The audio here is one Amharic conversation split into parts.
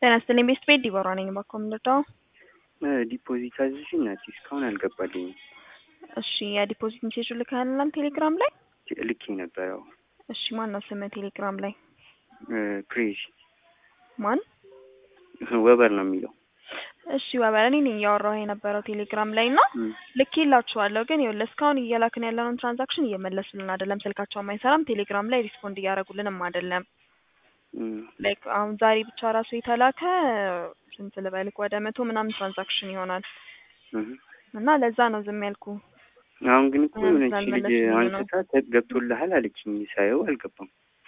ጤና ይስጥልኝ ቤስት ቤት ዲቦራ ነኝ። እባክዎ ምንድነው? ዲፖዚት አዝዤ እናቴ እስካሁን አልገባልኝም። እሺ የዲፖዚት ሜሴጁ ልከህልናል ቴሌግራም ላይ? ልኬ ነበረው። እሺ ማን ነው ስምህ ቴሌግራም ላይ? ክሬዚ ማን? ወበር ነው የሚለው። እሺ ወበር እኔ ነኝ እያወራሁ የነበረው ቴሌግራም ላይ እና ልኬላችኋለሁ ግን ይኸውልህ እስካሁን እየላክን ያለነውን ትራንዛክሽን እየመለሱልን አይደለም። ስልካቸውም አይሰራም። ቴሌግራም ላይ ሪስፖንድ እያደረጉልንም አይደለም። ላይክ አሁን ዛሬ ብቻ ራሱ የተላከ ስንት ልበልክ ወደ መቶ ምናምን ትራንዛክሽን ይሆናል እና ለዛ ነው ዝም ያልኩ። አሁን ግን እኮ የሆነች ልጅ ስላልመለሱልኝ ነው። አንስታ ገብቶልሃል አለችኝ። ሳየው አልገባም።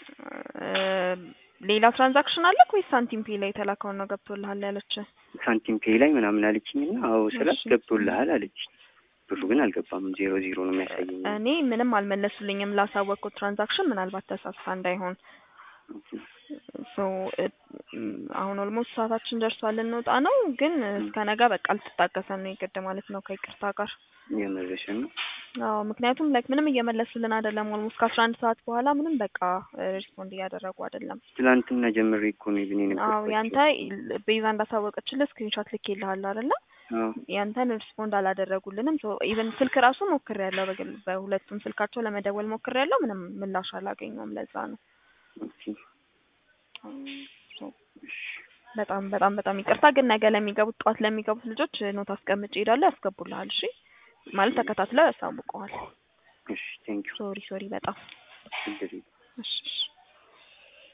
ሌላ ትራንዛክሽን አለክ ወይስ ሳንቲም ፔ ላይ የተላከውን ነው ገብቶልሃል ያለች? ሳንቲም ፔይ ላይ ምናምን አለችኝ እና አዎ ስላት እሺ። ገብቶልሃል አለችኝ። ብሩ ግን አልገባም። ዜሮ ዜሮ ነው የሚያሳየኝ። እኔ ምንም አልመለሱልኝም ላሳወቅኩት ትራንዛክሽን ምናልባት ተሳስታ እንዳይሆን ሶ አሁን ኦልሞስት ሰዓታችን ደርሷል ልንወጣ ነው። ግን እስከ ነገ በቃ ልትታገሰን ነው የግድ ማለት ነው ከይቅርታ ጋር። የመረሸን ነው። አዎ ምክንያቱም ላይክ ምንም እየመለሱልን አይደለም። ኦልሞስት ከአስራ አንድ ሰዓት በኋላ ምንም በቃ ሪስፖንድ እያደረጉ አይደለም። ትላንትና ጀምሬ እኮ ነው ግን አዎ የነበርኳቸው። ያንተ ቤዛ እንዳሳወቀችልህ ስክሪንሾት ልኬልሃለሁ አይደለ? አዎ ያንተን ሪስፖንድ አላደረጉልንም። ሶ ኢቨን ስልክ ራሱ ሞክሬያለሁ። በግል በሁለቱም ስልካቸው ለመደወል ሞክሬያለሁ። ምንም ምላሽ አላገኘውም። ለዛ ነው ኦኬ። ሶ በጣም በጣም በጣም ይቅርታ። ግን ነገ ለሚገቡት ጠዋት ለሚገቡት ልጆች ኖት አስቀምጬ እሄዳለሁ። ያስገቡልሃል። እሺ ማለት ተከታትለው ያሳውቀዋል። እሺ ቴንኪው። ሶሪ ሶሪ በጣም ችግር የለም። እሺ እሺ